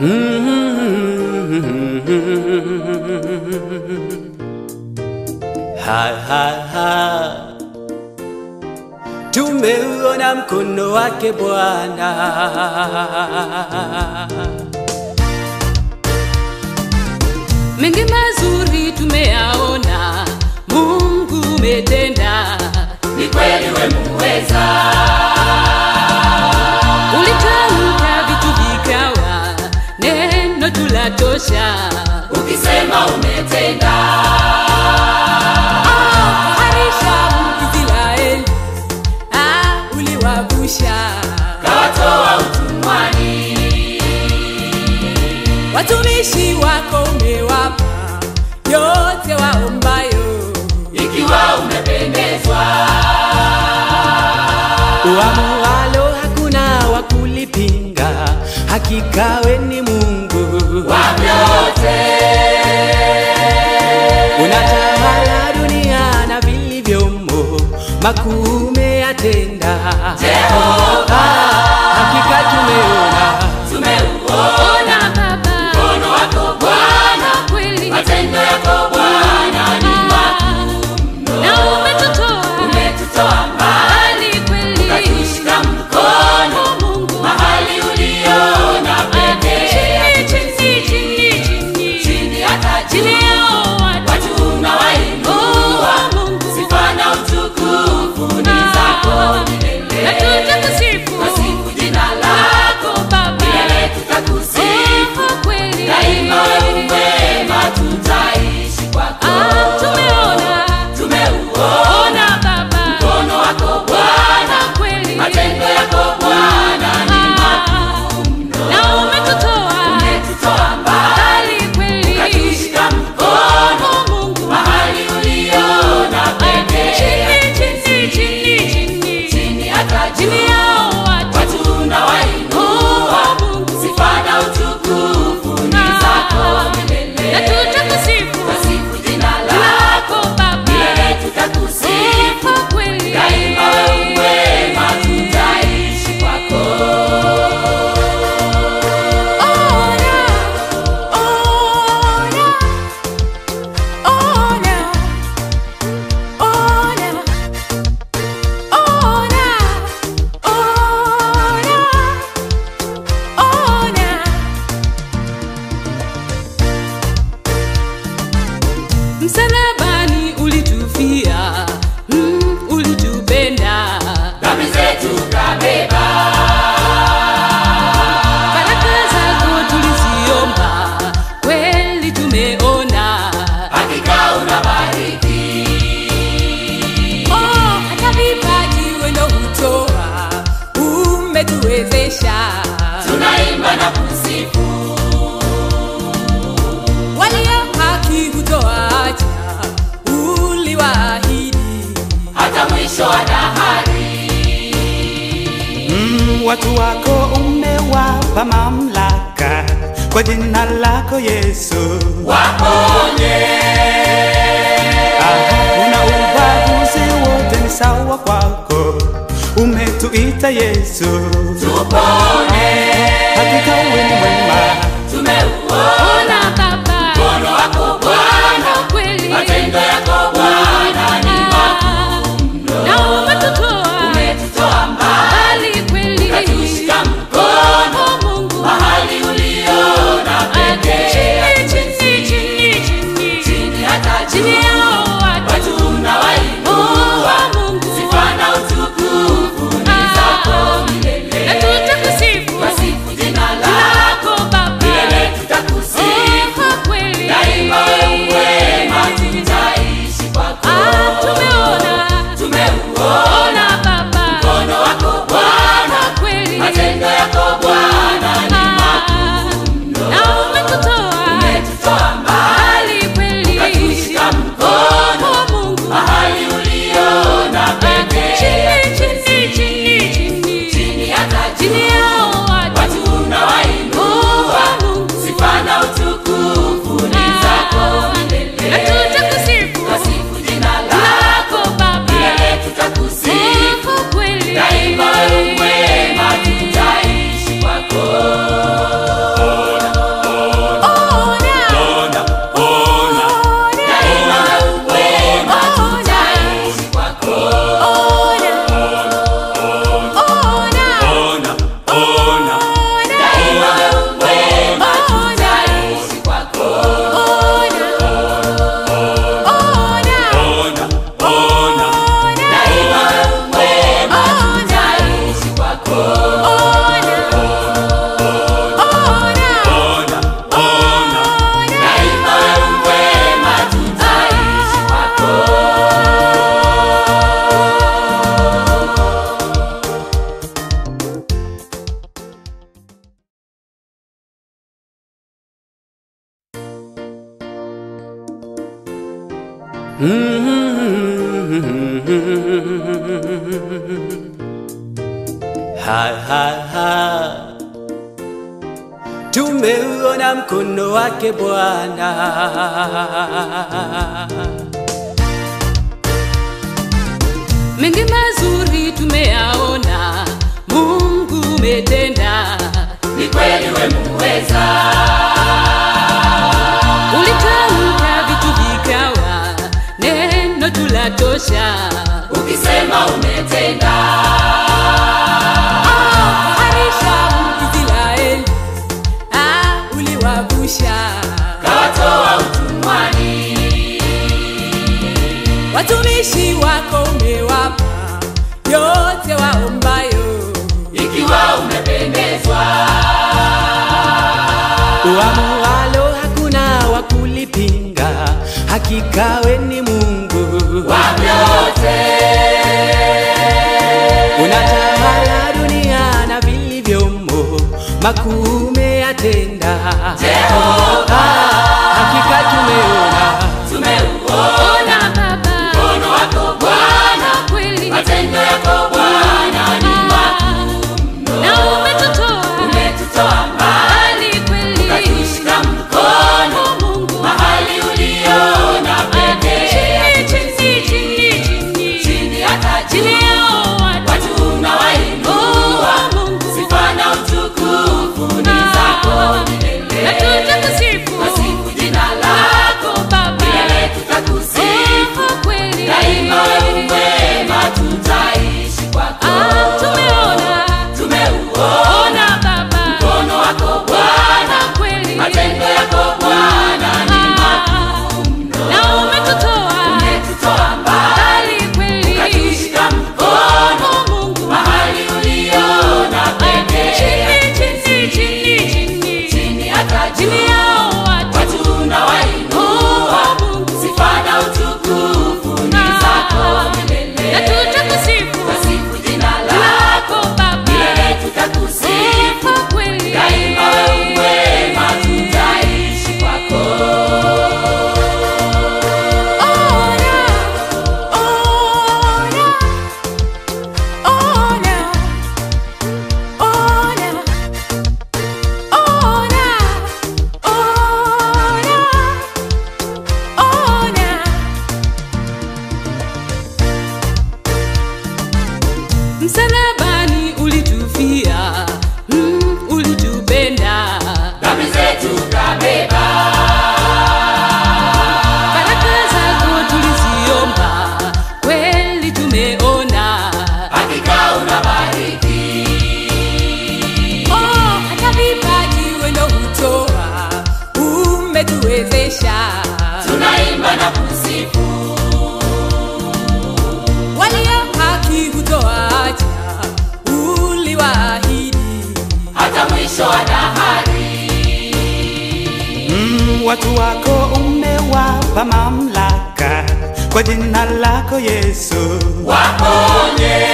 Ha, ha, ha. Tumeuona mkono wake Bwana. mengi mazuri tumeyaona, Mungu umetenda, ni kweli we muweza, ulitamka vitu vikawa, neno tulatosha. ukisema umetenda, Ah, harisha Israeli, ah, uliwavusha kawatoa utumwani, watumishi wako, umewapa yote waombayo. ikiwa umependezwa, Uamualo hakuna wa kulipinga, hakika we ni Mungu. wa vyote, Unatawala dunia na vilivyomo, makuu umeyatenda. Jehova, Hakika tumeona tumeuona Ona Baba, mkono wako Bwana, kweli matendo yako Bwana ni na umetutoa umetutoa mbali, mbali kweli, ukatushika mkono Mungu mahali uliona pekee, chini chini chini chini chini hata chini juu, yao watu watu unawainua, Oh, Mungu sifa na utukufu ni zako na milele. tutakusifu Twasifu jina lako Baba, milele, tutakusifu Oh, kweli daima, wewe mwema, tutaishi kwako. Ah, tumeona Tumeuona ona Baba, mkono wako Bwana, kweli matendo yako Bwana ni makuu mno. na umetutoa Umetutoa mbali, mbali kweli, ukatushika mkono Oh, Mungu mahali uliona pekee, chini chini chini chini chini hata chini juu, yao watu watu unawainua, Oh, Mungu sifa na utukufu ni zako milele. na tutakusifu Twasifu jina lako lako Baba, milele, tutakusifu Oh, kweli daima, wewe mwema, tutaishi kwako. Ona, ona, ona, ona, ona, ona, ona. Msalabani ulitufia, mm, ulitupenda Dhambi zetu kabeba, Baraka zako tuliziomba, kweli tumeona. hakika unabariki, Oh, hata vipaji wendo hutoa, umetuwezesha. tunaimba na kusifu, Walio haki hutoacha, uliwaahidi. hata mwisho wa dahari. mm, watu wako umewapa mamlaka kwa jina lako Yesu. Waponye, Aha, una ubaguzi wote ni sawa kwako, umetuita Yesu. tupone, Hakika wewe ni mwema, tumeuona Ona Baba, mkono wako Bwana, kweli matendo yako Bwana ni na umetutoa umetutoa mbali, mbali kweli. ukatushika mkono Oh, Mungu mahali uliona pekee, chini chini chini chini chini hata chini juu, yao watu watu unawainua, Oh, Mungu sifa na utukufu ni zako na milele. tutakusifu Twasifu jina lako lako Baba, milele, tutakusifu Ha, ha, ha. Tumeuona mkono wake Bwana. mengi mazuri tumeyaona mungu umetenda ni kweli we muweza ulitamka vitu vikawa neno tulatosha ukisema umetenda harisha israeli ah, uliwavusha kawatoa utumwani watumishi wako umewapa yote waombayo ikiwa umependezwa Uamualo hakuna wa kulipinga, hakika we ni Mungu. wa vyote Unatawala dunia na vilivyomo, makuu umeyatenda. Jehova Hakika tumeona tumeuona ona baba mkono wako Bwana kweli matendo yako Bwana ni na umetutoa umetutoa mbali mbali kweli ukatushika mkono Mungu mahali uliona pekee chini chini chini chini chini hata chini juu yao watu watu unawainua Oh, Mungu. sifa na utukufu ni zako milele na tutakusifu Wasifu jina lako Baba milele tutakusifu Oh, kweli daima wewe mwema tutaishi kwako Ah, tumeona tumeuona ona baba mkono wako Bwana kweli matendo yako Bwana ni na umetutoa umetutoa mbali mbali kweli ukatushika mkono Oh, Mungu mahali uliona pekee chini chini chini chini chini hata chini juu yao watu watu unawainua Oh, Mungu. sifa na utukufu ni zako milele na tutakusifu Wasifu jina lako lako baba milele tutakusifu Oh, kweli daima wewe mwema tutaishi kwako Ona, ona, ona, ona, ona, ona, ona. Msalabani ulitufia, mm, ulitupenda dhambi zetu kabeba baraka zako tuliziomba, kweli tumeona. hakika unabariki Oh, hata vipaji wendo hutoa, umetuwezesha. tunaimba na kusifu Walio haki hutoacha, uliwaahidi. hata mwisho wa dahari mm, watu wako umewapa mamlaka kwa jina lako Yesu. waponye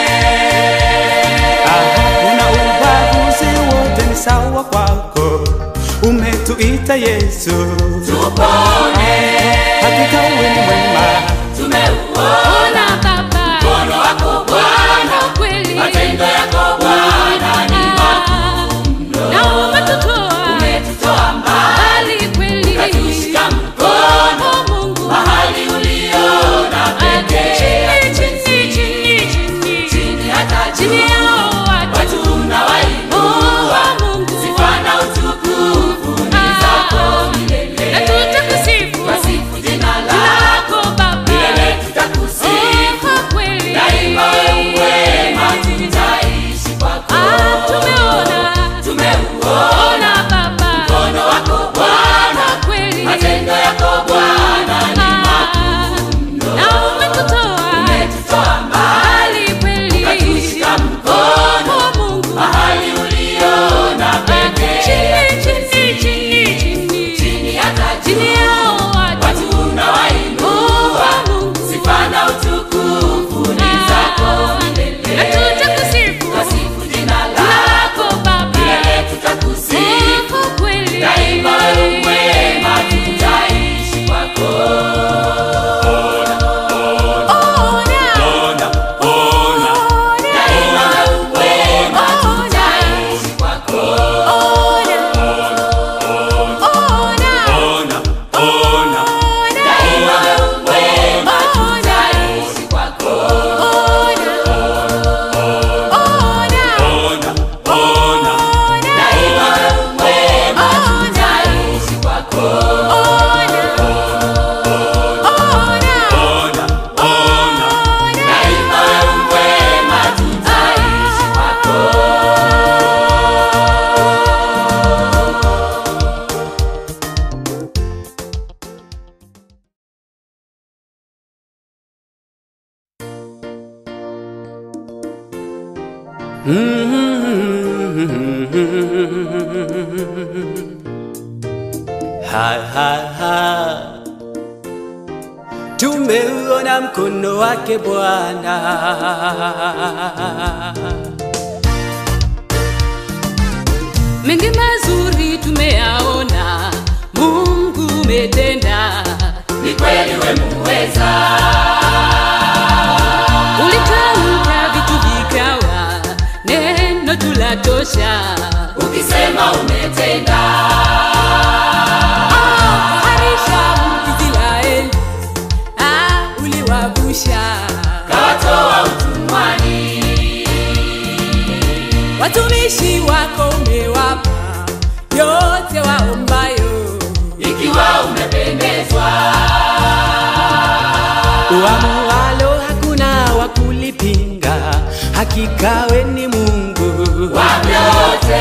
Aha, una ubaguzi wote ni sawa kwako, umetuita Yesu. tupone Hakika wewe ni mwema, tumeuona Ona Baba, mkono wako Bwana kweli matendo yako Bwana ni na umetutoa umetutoa mbali mbali kweli. ukatushika mkono Oh, Mungu. mahali uliona pekee Chini, chini, chini, chini. chini hata Chini juu yao watu. watu unawainua Oh, Mungu. sifa na utukufu ni zako milele Ha, ha, ha. Tumeuona mkono wake Bwana. mengi mazuri tumeyaona mungu umetenda ni kweli we muweza ulitamka vitu vikawa neno tulatosha ukisema umetenda harisha israeli ah, uliwavusha kawatoa utumwani watumishi wako umewapa yote waombayo ikiwa umependezwa Uamualo hakuna wa kulipinga, hakika we ni Mungu. wa vyote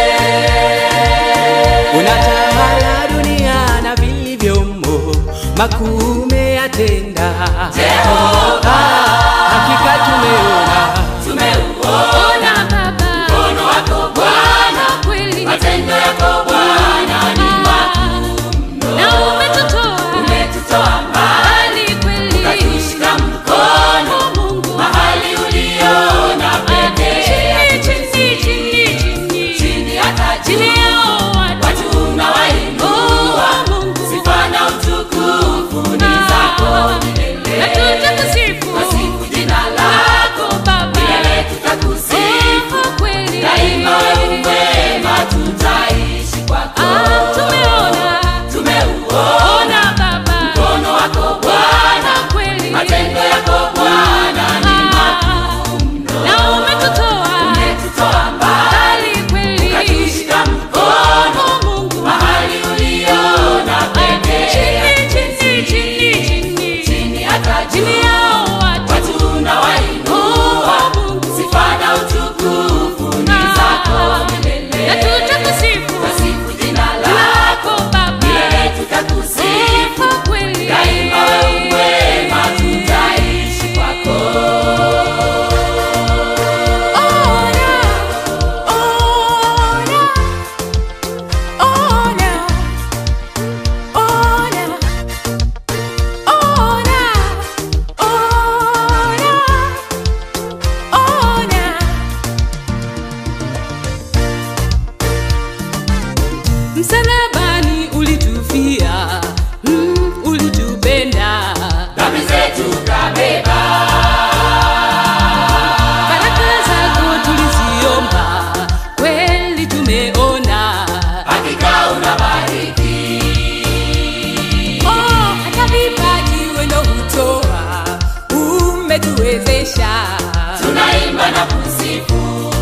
Unatawala dunia na vilivyomo, makuu umeyatenda. Jehova. Hakika tumeona tumeuona ona baba mkono wako bwana kweli matendo yako bwana ni na umetutoa umetutoa mbali mbali kweli ukatushika mkono Mungu mahali uliona pekee chini chini chini chini chini hata chini juu yao watu watu unawainua Oh, Mungu. sifa na utukufu ni zako milele na tutakusifu Wasifu jina lako Baba milele tutakusifu Oh, kweli daima wewe mwema tutaishi kwako Ah, tumeona tumeuona ona baba mkono wako bwana kweli matendo yako bwana ni na umetutoa umetutoa mbali mbali kweli ukatushika mkono Oh, Mungu mahali uliona pekee chini chini chini chini chini hata chini juu yao watu watu unawainua Oh, Mungu. sifa na utukufu ni zako milele na tutakusifu Wasifu jina lako Baba milele tutakusifu Oh, kweli daima wewe mwema tutaishi kwako Ona, ona, ona, ona, ona, ona, ona. Msalabani ulitufia, mm, ulitupenda dhambi zetu kabeba baraka zako tuliziomba, kweli tumeona. hakika unabariki Oh, hata vipaji wendo hutoa, umetuwezesha. tunaimba na kusifu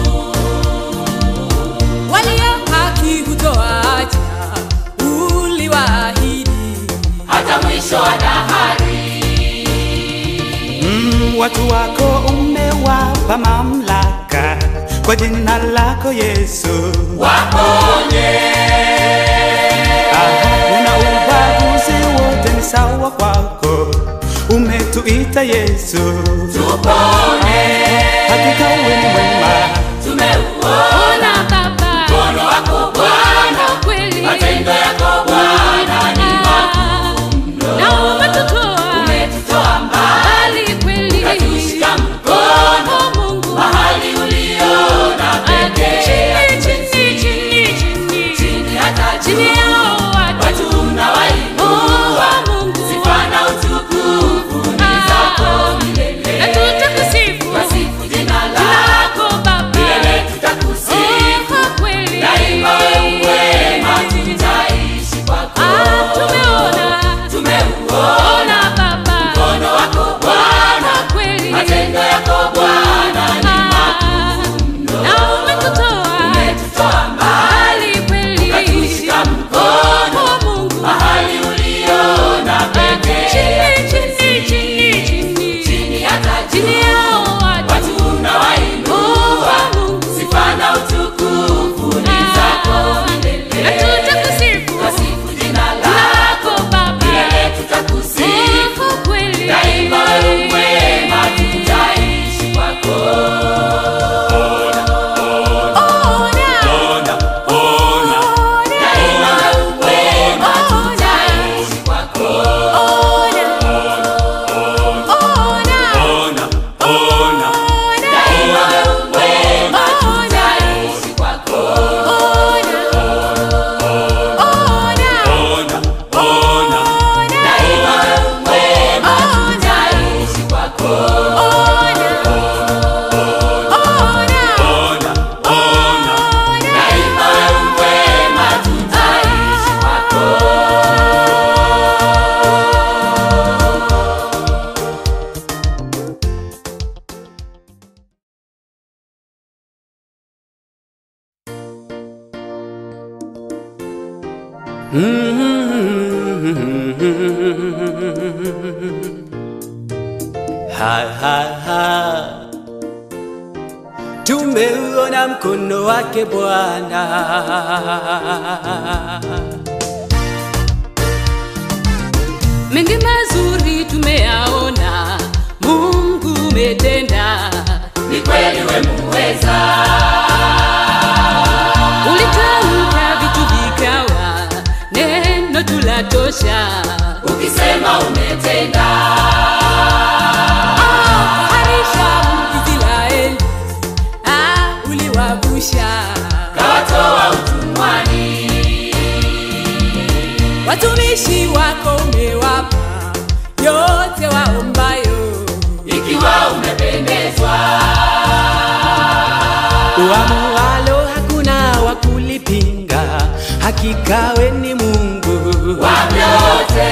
Walio haki hutoacha, uliwaahidi. hata mwisho wa dahari mm, watu wako umewapa mamlaka kwa jina lako Yesu. waponye Aha, una ubaguzi wote ni sawa kwako, umetuita Yesu. tupone Hakika wewe ni mwema, tumeuona Ona Baba, mkono wako bwana kweli matendo yako bwana ni na umetutoa umetutoa mbali mbali kweli. ukatushika mkono Oh, Mungu. mahali uliona pekee Chini, chini, chini, chini. chini hata Chini juu yao watu. watu unawainua Oh, Mungu. sifa na utukufu ni zako milele Na tutakusifu wasifu jina lako Ha, ha, ha. Tumeuona mkono wake Bwana. mengi mazuri tumeyaona mungu umetenda ni kweli we muweza ulitamka vitu vikawa neno tulatosha ukisema umetenda harisha israeli ah, uliwavusha kawatoa utumwani watumishi wako umewapa yote waombayo ikiwa umependezwa Uamualo hakuna wa kulipinga, hakika we ni Mungu. wa vyote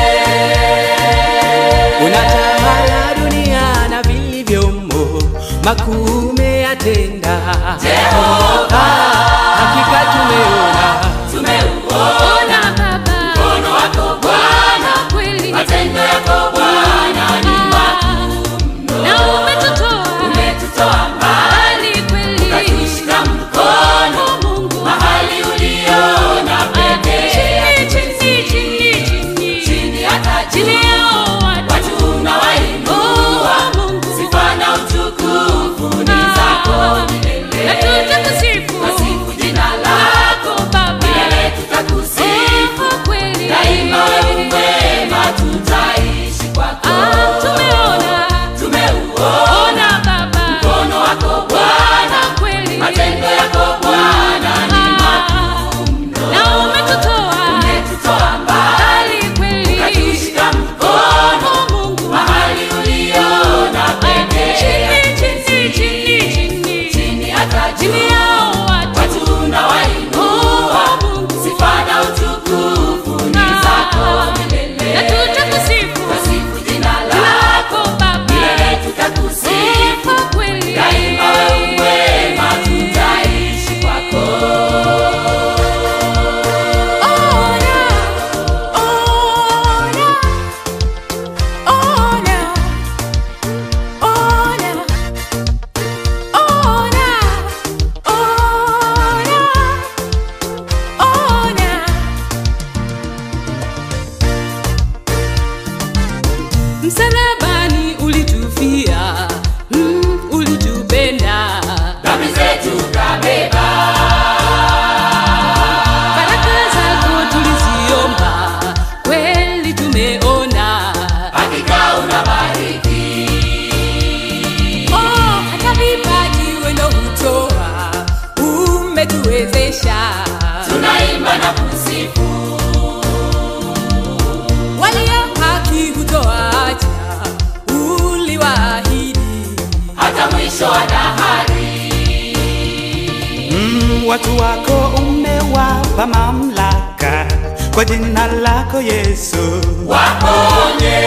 Unatawala dunia na vilivyomo, makuu umeyatenda. Jehova. Ah, hakika tumeona tumeuona ona baba mkono wako bwana kweli matendo yako bwana ni na umetutoa umetutoa mbali mbali kweli ukatushika mkono Oh, Mungu mahali uliona pekee chini chini chini chini chini hata chini juu yao watu watu unawainua Oh, Mungu sifa na utukufu ni zako na milele tutakusifu Tasifu jina lako Baba milele tutakusifu Oh, kweli daima wewe mwema tutaishi kwako Ah, tumeona tumeuona ona baba mkono wako bwana kweli matendo yako bwana ni na umetutoa umetutoa mbali mbali kweli ukatushika mkono Oh, Mungu mahali uliona pekee chini chini chini chini chini hata chini juu yao watu watu unawainua Oh, Mungu sifa na utukufu ni zako milele na tutakusifu tasifu jina lako lako baba milele tutakusifu sifa kweli daima wewe mwema tutaishi kwako ona ona ona ona ona ona ona msalabani ulitufia mm, ulitupenda dhambi zetu kabeba baraka zako tuliziomba kweli tumeona hakika unabariki oh, hata vipaji wendo hutoa umetuwezesha tunaimba na kusifu walio haki hutoacha uliwaahidi hata mwisho wa dahari Mm, watu wako umewapa mamlaka kwa jina lako Yesu. waponye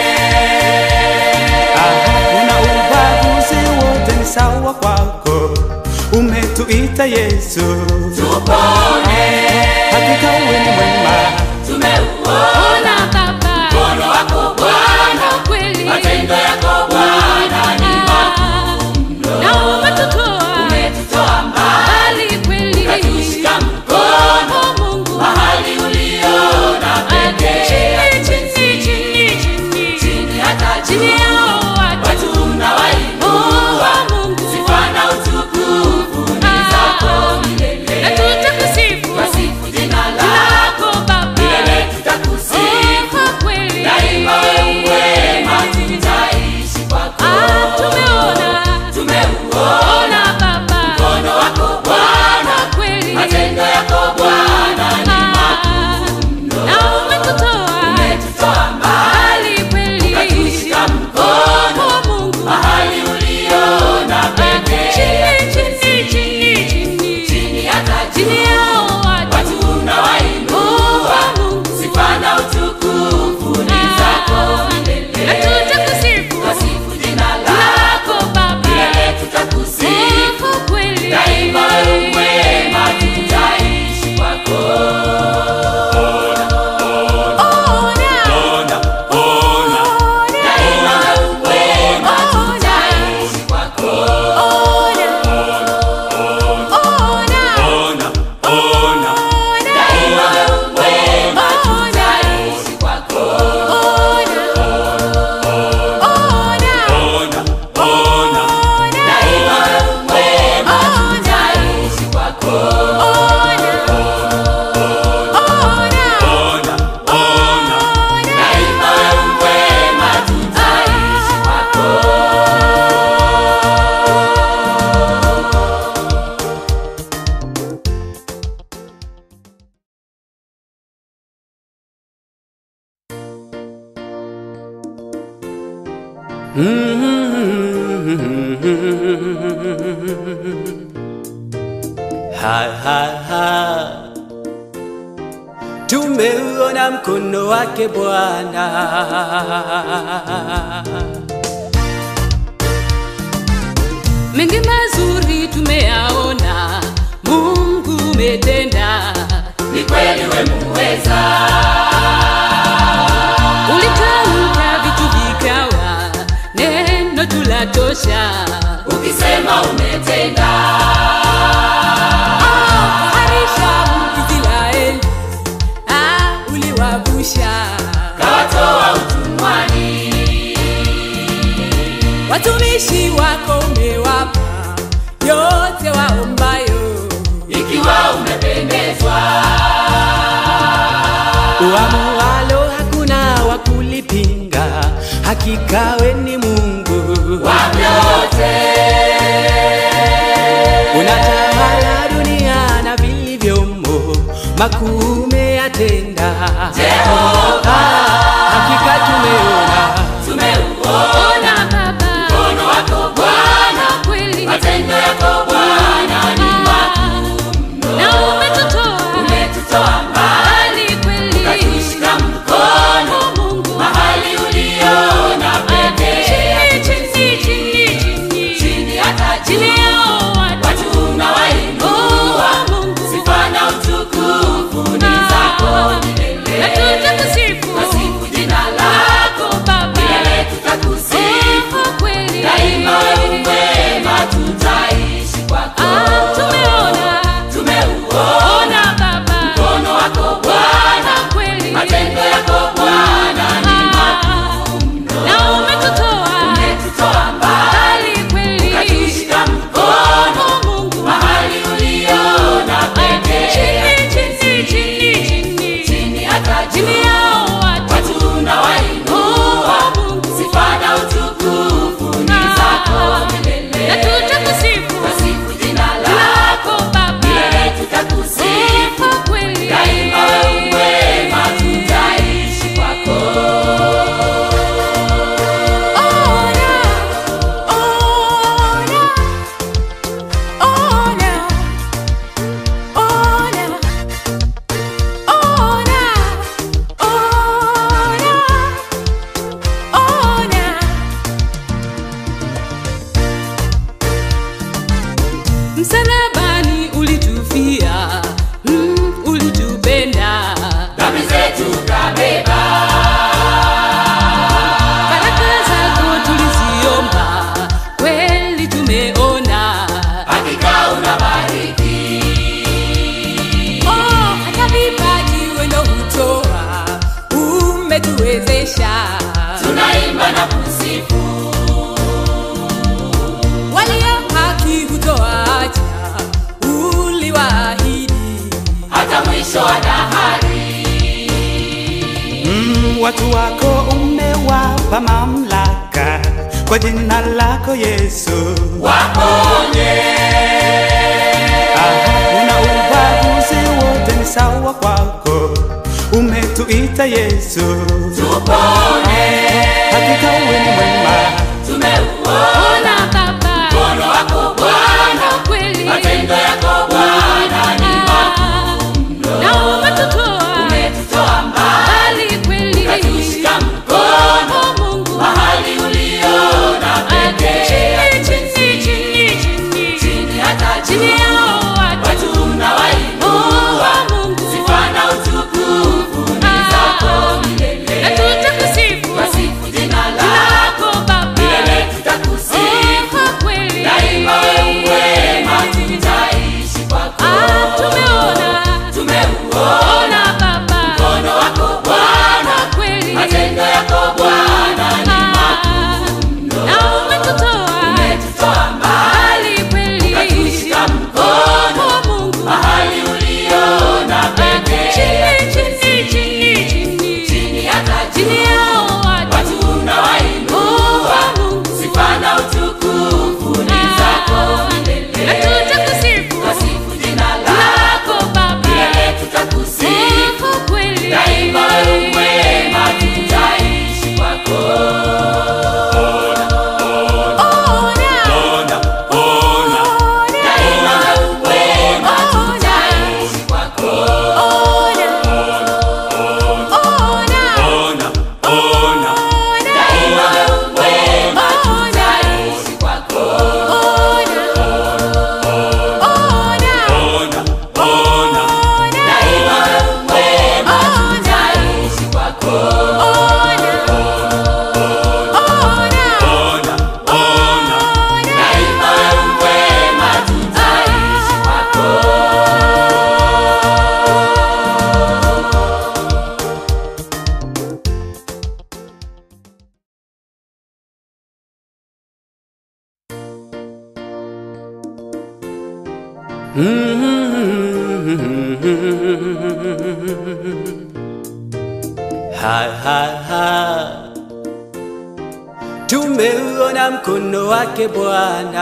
Aha, una ubaguzi wote ni sawa kwako, umetuita Yesu. tupone Hakika wewe ni mwema, tumeuona ona baba mkono wako bwana kweli matendo yako bwana ni na umetutoa umetutoa mbali mbali kweli ukatushika mkono Oh, Mungu mahali uliona pekee chini chini chini chini chini hata chini juu yao watu watu unawainua Oh, Mungu sifa na utukufu ni zako na milele tutakusifu Twasifu jina lako lako Baba milele tutakusifu Ha, ha, ha. Tumeuona mkono wake Bwana. mengi mazuri tumeyaona mungu umetenda ni kweli we muweza ulitamka vitu vikawa neno tulatosha ukisema umetenda harisha israeli ah, uliwavusha kawatoa utumwani watumishi wako umewapa yote waombayo ikiwa umependezwa Uamualo hakuna wa kulipinga, hakika we ni Mungu. wa vyote Unatawala dunia na vilivyomo, makuu umeyatenda. Jehova Hakika tumeona tumeuona ona baba mkono wako Bwana kweli matendo yako Bwana ni na umetutoa umetutoa mbali mbali kweli ukatushika mkono Oh, Mungu mahali uliona pekee chini chini chini chini chini hata chini juu yao watu watu unawainua Oh, Mungu sifa na utukufu ni zako milele na tutakusifu Wasifu jina lako Baba milele tutakusifu Oh, kweli daima wewe mwema tutaishi kwako Ah, tumeona tumeuona ona baba mkono wako Bwana kweli matendo yako Bwana ni na umetutoa umetutoa mbali mbali kweli ukatushika mkono Oh, Mungu mahali uliona pekee chini chini chini chini chini hata chini juu yao watu watu unawainua Oh, Mungu sifa na utukufu ni zako milele na tutakusifu Wasifu jina lako lako Baba milele tutakusifu Oh, kweli daima wewe mwema tutaishi kwako Ona, ona, ona, ona, ona, ona, ona. Msalabani ulitufia, mm, ulitupenda dhambi zetu kabeba baraka zako tuliziomba, kweli tumeona. hakika unabariki Oh, hata vipaji wendo hutoa, umetuwezesha. tunaimba na kusifu Walio haki hutoacha, uliwaahidi. hata mwisho wa dahari mm, watu wako umewapa mamlaka kwa jina lako Yesu. waponye Aha, una ubaguzi wote ni sawa kwako, umetuita Yesu. tupone Hakika wewe ni mwema, tumeuona Ona Baba, mkono wako Bwana kweli. matendo yako Bwana ni Na umetutoa umetutoa mbali mbali kweli. ukatushika mkono Oh, Mungu. mahali uliona pekee Chini, chini, chini, chini. chini hata Chini juu yao watu. watu unawainua Oh, Mungu. sifa na utukufu ni zako milele Na tutakusifu wasifu jina lako Ha, ha, ha. Tumeuona mkono wake Bwana.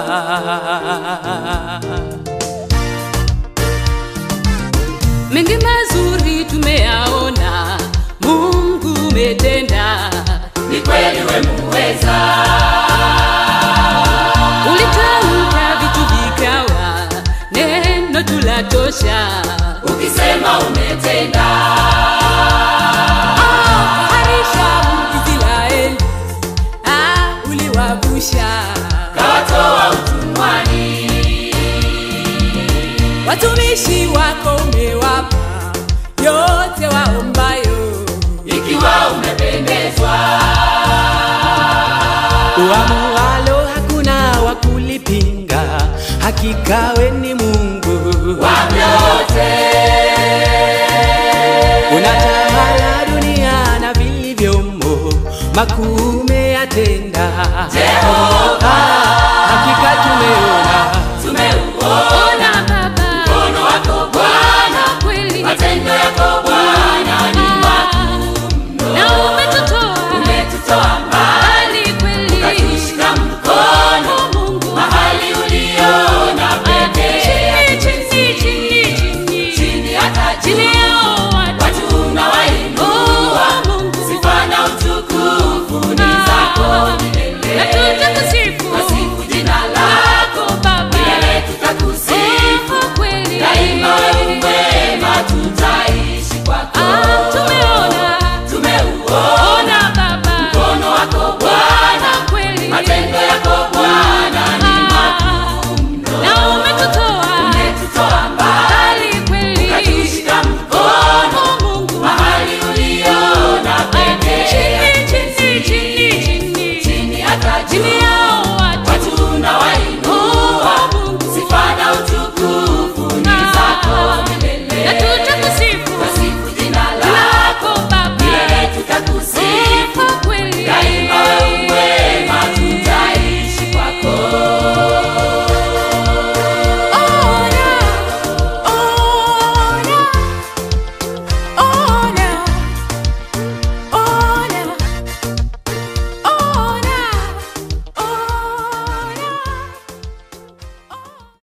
mengi mazuri tumeyaona mungu umetenda ni kweli we muweza ulitamka vitu vikawa neno tulatosha ukisema umetenda harisha israeli ah, uliwavusha kawatoa utumwani watumishi wako umewapa yote waombayo ikiwa umependezwa Uamualo hakuna wa kulipinga, hakika we ni Mungu. wa vyote Unatawala dunia na vilivyomo, makuu umeyatenda. Jehova. Ah, Hakika tumeona tumeuona